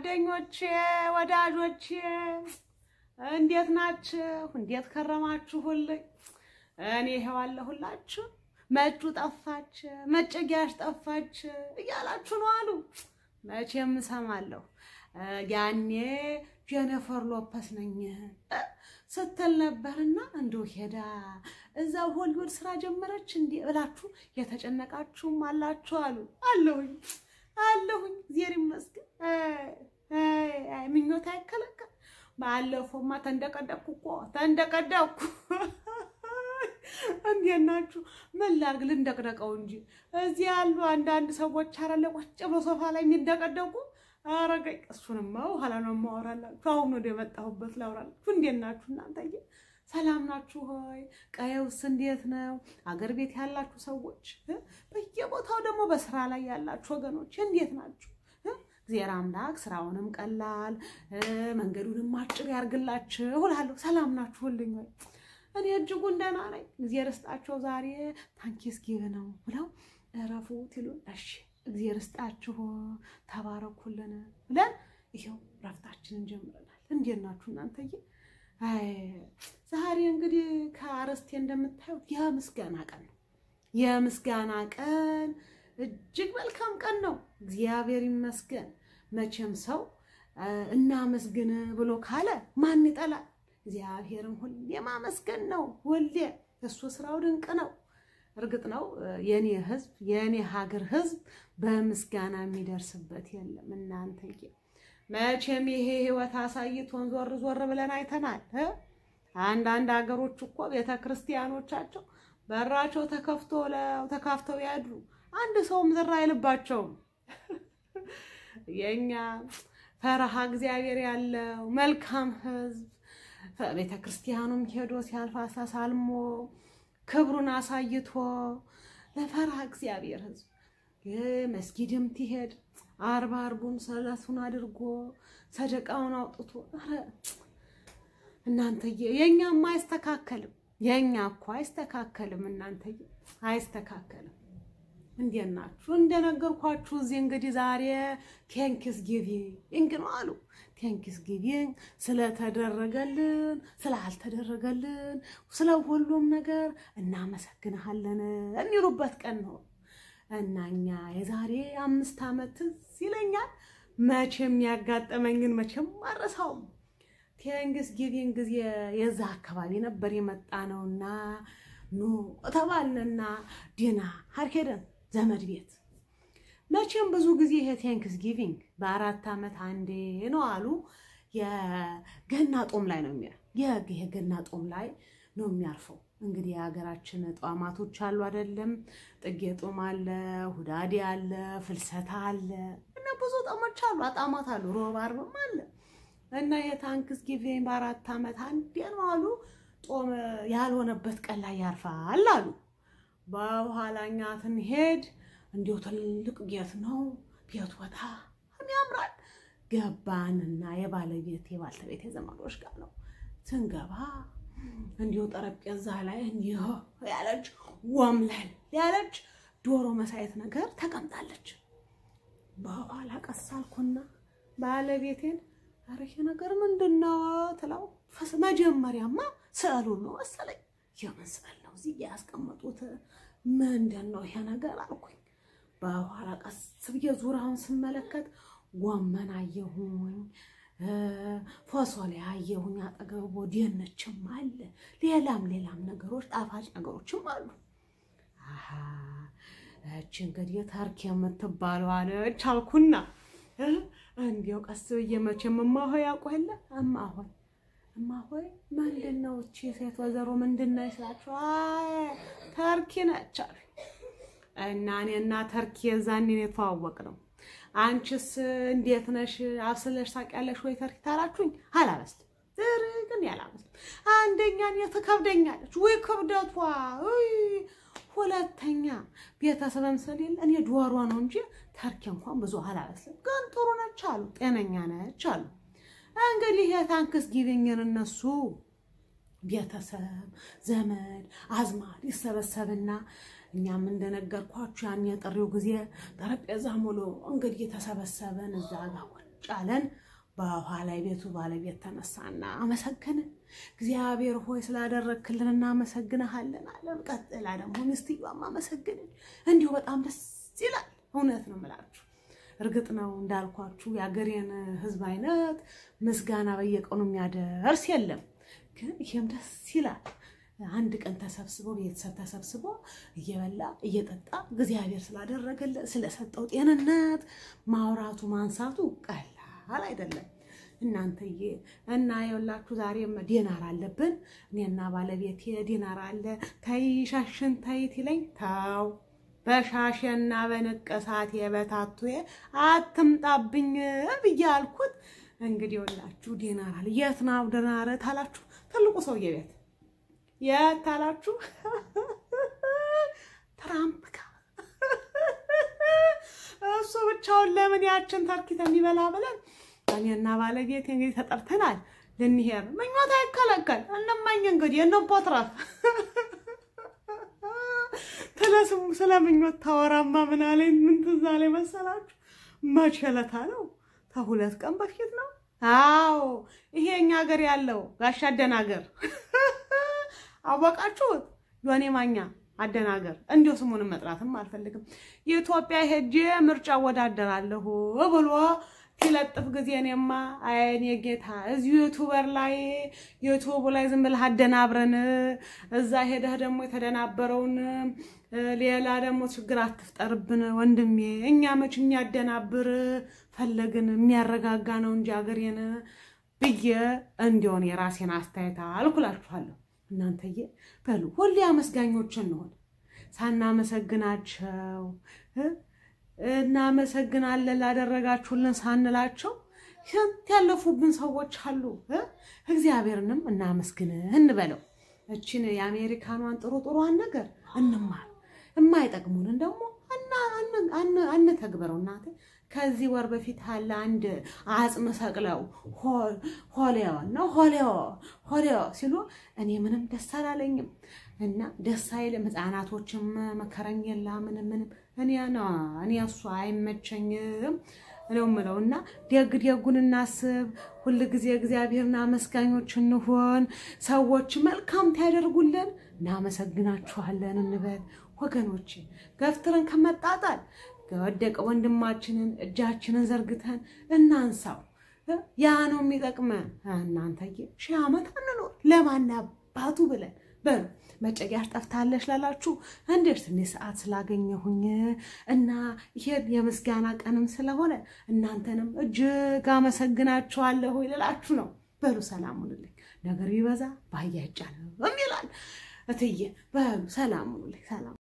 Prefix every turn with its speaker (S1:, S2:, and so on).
S1: ጓደኞቼ፣ ወዳጆቼ እንዴት ናችሁ? እንዴት ከረማችሁልኝ? እኔ ይኸው አለሁላችሁ። መጩ ጠፋች፣ መጨጊያሽ ጠፋች እያላችሁ ነው አሉ። መቼም እሰማለሁ። ያኔ ጄኒፈር ሎፐስ ነኝ ስትል ነበርና እንደው ሄዳ እዛው ሆሊውድ ስራ ጀመረች እንዴ ብላችሁ የተጨነቃችሁም አላችሁ አሉ። አለሁኝ አለሁኝ፣ እግዚአብሔር ይመስገን። አይ ምኞት አይከለከል። ባለፈውማ ተንደቀደቅኩ እኮ ተንደቀደቅኩ። እንዴት ናችሁ? ምን ላድርግ ልንደቅደቀው እንጂ እዚህ ያሉ አንዳንድ ሰዎች አረለ ቁጭ ብሎ ሶፋ ላይ የሚደቀደቁ አረገኝ። እሱንማ በኋላ ነው የማወራላችሁ። አሁን ወደ የመጣሁበት ላውራላችሁ። እንዴት ናችሁ እናንተዬ? ሰላም ናችሁ ሆይ? ቀየውስ እንዴት ነው? አገር ቤት ያላችሁ ሰዎች፣ በየቦታው ደግሞ በስራ ላይ ያላችሁ ወገኖች እንዴት ናችሁ? እግዚአብሔር አምላክ ስራውንም ቀላል መንገዱንም አጭር ያርግላችሁ እላለሁ። ሰላም ናችሁልኝ ወይ? እኔ እጅጉን ደህና ነኝ። እግዚአብሔር ይስጣቸው። ዛሬ ታንኪስ ጊቭ ነው ብለው እረፉት ይሉን። እሺ እግዚአብሔር ይስጣችሁ፣ ተባረኩልን ብለን ይኸው ረፍታችንን ጀምረናል። እንዴት ናችሁ እናንተዬ? አይ ዛሬ እንግዲህ ከአርዕስቴ እንደምታዩት የምስጋና ቀን ነው። የምስጋና ቀን እጅግ መልካም ቀን ነው። እግዚአብሔር ይመስገን። መቼም ሰው እናመስግን ብሎ ካለ ማን ይጠላል? እግዚአብሔርን ሁሌ ማመስገን ነው። ሁሌ እሱ ስራው ድንቅ ነው። እርግጥ ነው የኔ ህዝብ የኔ ሀገር ህዝብ በምስጋና የሚደርስበት የለም። እናንተዬ መቼም ይሄ ህይወት አሳይቶን ዞር ዞር ብለን አይተናል። አንዳንድ ሀገሮች እኮ ቤተ ክርስቲያኖቻቸው በራቸው ተከፍቶ ተካፍተው ያድሩ አንድ ሰውም ዝር አይልባቸውም። የኛ ፈረሃ እግዚአብሔር ያለው መልካም ህዝብ ቤተ ክርስቲያኑም ሄዶ ሲያልፍ አሳሳልሞ ክብሩን አሳይቶ ለፈረሃ እግዚአብሔር ህዝብ መስጊድም ትሄድ አርባ አርቡን ሰለቱን አድርጎ ሰደቃውን አውጥቶ እናንተዬ የእኛማ አይስተካከልም። የእኛ እኮ አይስተካከልም። እናንተዬ አይስተካከልም። እንዴት ናችሁ? እንደነገርኳችሁ እዚህ እንግዲህ ዛሬ ቴንክስ ጊቪንግ ነው አሉ። ቴንክስ ጊቪንግ ስለተደረገልን ስላልተደረገልን ስለ ሁሉም ነገር እናመሰግንሃለን የሚሉበት ቀን ነው እና እኛ የዛሬ አምስት ዓመት ትዝ ይለኛል። መቼም ያጋጠመኝን መቼም አረሳውም። ቴንክስ ጊቪንግ ጊዜ የዛ አካባቢ ነበር የመጣ ነውና ኑ ተባልንና ዲና ሀርኬደን ዘመድ ቤት መቼም ብዙ ጊዜ ይሄ ቴንክስ ጊቪንግ በአራት ዓመት አንዴ ነው አሉ። የገና ጦም ላይ ነው የሚያ የገና ጦም ላይ ነው የሚያርፈው። እንግዲህ የሀገራችን ጧማቶች አሉ አይደለም? ጥጌ ጦም አለ፣ ሁዳዴ አለ፣ ፍልሰታ አለ እና ብዙ ጦሞች አሉ፣ አጣማት አሉ፣ ሮብ አርብም አለ እና የታንክስ ጊቪንግ በአራት ዓመት አንዴ ነው አሉ። ጦም ያልሆነበት ቀን ላይ ያርፋል አሉ። በኋላኛ ስንሄድ እንዲሁ ትልቅ ጌት ነው ቤት ወጣ ያምራል። ገባንና የባለቤት የባልተቤት የዘመዶች ጋር ነው ስንገባ እንዲሁ ጠረጴዛ ላይ እንዲሁ ያለች ወምለል ያለች ዶሮ መሳየት ነገር ተቀምጣለች። በኋላ ቀስ አልኩና ባለቤቴን ኧረ ይሄ ነገር ምንድን ነው ትለው መጀመሪያማ ስዕሉን ነው መሰለኝ። የምን ስዕል ነው እዚህ ያስቀመጡት? ምንድን ነው ይሄ ነገር አልኩኝ። በኋላ ቀስ ብዬ ዙሪያውን ስመለከት ጎመን አየሁኝ፣ ፎሶሌ አየሁኝ፣ አጠገቡ ድንችም አለ፣ ሌላም ሌላም ነገሮች ጣፋጭ ነገሮችም አሉ። አሀ እቺ እንግዲህ ተርክ የምትባለው አለች አልኩና እንዲያው ቀስ ብዬ መቼም እማሆይ ያውቁ የለ እማሆይ እማሆይ ምንድን ነው እቺ ሴት ወይዘሮ ምንድን ነው ስላቸው፣ አይ ተርኪ ነች አሉ። እና እኔና ተርኪ የዛኔ ነው የተዋወቅ ነው። አንቺስ እንዴት ነሽ? አብስለሽ ታውቂያለሽ ወይ ተርኪ ታላችሁኝ? አላበስልም ግን ያላበስልም። አንደኛ እኔ ትከብደኛለች፣ ውይ ክብደቷ፣ ሁለተኛ ቤተሰብም ስለሌለ እኔ ዶሮ ነው እንጂ ተርኪ እንኳን ብዙ አላበስልም። ግን ጥሩ ነች አሉ፣ ጤነኛ ነች አሉ። እንግዲህ የታንክስ ጊቪንግን እነሱ ቤተሰብ ዘመድ አዝማድ ይሰበሰብና እኛም እንደነገርኳችሁ ያን የጥሪው ጊዜ ጠረጴዛ ሙሉ እንግዲህ የተሰበሰበን እዛ ጋር አለን። በኋላ ቤቱ ባለቤት ተነሳና አመሰገነ። እግዚአብሔር ሆይ ስላደረግክልን እናመሰግንሃለን አለን። ቀጥላ ደግሞ ሚስትየዋም አመሰግንን። እንዲሁ በጣም ደስ ይላል። እውነት ነው የምላችሁ። እርግጥ ነው እንዳልኳችሁ የአገሬን ሕዝብ አይነት ምስጋና በየቀኑ የሚያደርስ የለም። ግን ይሄም ደስ ይላል። አንድ ቀን ተሰብስበው ቤተሰብ ተሰብስቦ እየበላ እየጠጣ እግዚአብሔር ስላደረገለት ስለሰጠው ጤንነት ማውራቱ ማንሳቱ ቀላል አይደለም። እናንተዬ እና የወላችሁ ዛሬም ዲናር አለብን። እኔና ባለቤቴ ዲናር አለ። ተይ ሻሽን ተይት ይለኝ ተው በሻሽና በንቅሳት የበታቱዬ አትምጣብኝ ብዬ አልኩት። እንግዲህ ወላችሁ ዲናር አለ። የት ነው ዲናር ታላችሁ? ትልቁ ሰውዬ ቤት የት ታላችሁ? ትራምፕ ጋር እሱ ብቻውን ለምን ያችን ተርኪት የሚበላ ብለን እኔና ባለቤት እንግዲህ ተጠርተናል ልንሄድ። ምኞት አይከለከል እንመኝ እንግዲህ እንቦትረፍ ስለስሙ ስለ ምኞት ታወራማ ምን አለኝ? ምን ትዝ አለኝ መሰላችሁ? መቼ ዕለታ ነው? ከሁለት ቀን በፊት ነው። አዎ ይሄ እኛ ሀገር ያለው ጋሽ አደናገር አወቃችሁት? ዮኔ ማኛ አደናገር እንዲሁ ስሙንም መጥራትም አልፈልግም። የኢትዮጵያ ሄጄ ምርጫ ወዳደራለሁ ብሎ ሲለጥፍ ጊዜ እኔማ አይኔ ጌታ እዚሁ ዩቱበር ላይ ዩቱቡ ላይ ዝም ብለህ አደናብረን እዛ ሄደህ ደግሞ የተደናበረውን ሌላ ደግሞ ችግር አትፍጠርብን ወንድሜ። እኛ መች የሚያደናብር ፈለግን የሚያረጋጋ ነው እንጂ አገሬን ብዬ እንዲሆን የራሴን አስተያየት አልኩላችኋለሁ። እናንተዬ በሉ ሁሌ አመስጋኞች እንሆን ሳናመሰግናቸው እናመሰግናለን ላደረጋችሁልን ሳንላቸው ስንት ያለፉብን ሰዎች አሉ። እግዚአብሔርንም እናመስግን እንበለው። እችን የአሜሪካኗን ጥሩ ጥሩዋን ነገር እንማር፣ የማይጠቅሙንን ደግሞ አንተግበረው። እናቴ ከዚህ ወር በፊት ያለ አንድ አጽም ሰቅለው ሆሌዮ ነው ሆሌዮ ሆሌዮ ሲሉ እኔ ምንም ደስ አላለኝም እና ደስ አይልም። ህፃናቶችም መከረኝ የላ ምንም ምንም እኔ ነው እኔ እሱ አይመቸኝም ነው የምለው። እና ደግ ደጉን እናስብ። ሁል ጊዜ እግዚአብሔርን አመስጋኞች እንሆን። ሰዎች መልካም ታያደርጉልን እናመሰግናችኋለን እንበል ወገኖች። ገፍትረን ከመጣጣል የወደቀ ወንድማችንን እጃችንን ዘርግተን እናንሳው። ያ ነው የሚጠቅመን። እናንተዬ ሺህ ዓመት አንኖር ለማን አባቱ ብለን በሉ መጨቂያሽ ጠፍታለች ላላችሁ እንዴት ትንሽ ሰዓት ስላገኘሁኝ እና ይሄን የምስጋና ቀንም ስለሆነ እናንተንም እጅግ አመሰግናችኋለሁ ይልላችሁ ነው። በሉ ሰላም ሁኑልኝ። ነገር ቢበዛ ባህያ ይጫነው ይላል እትዬ። በሉ ሰላም ሁኑልኝ። ሰላም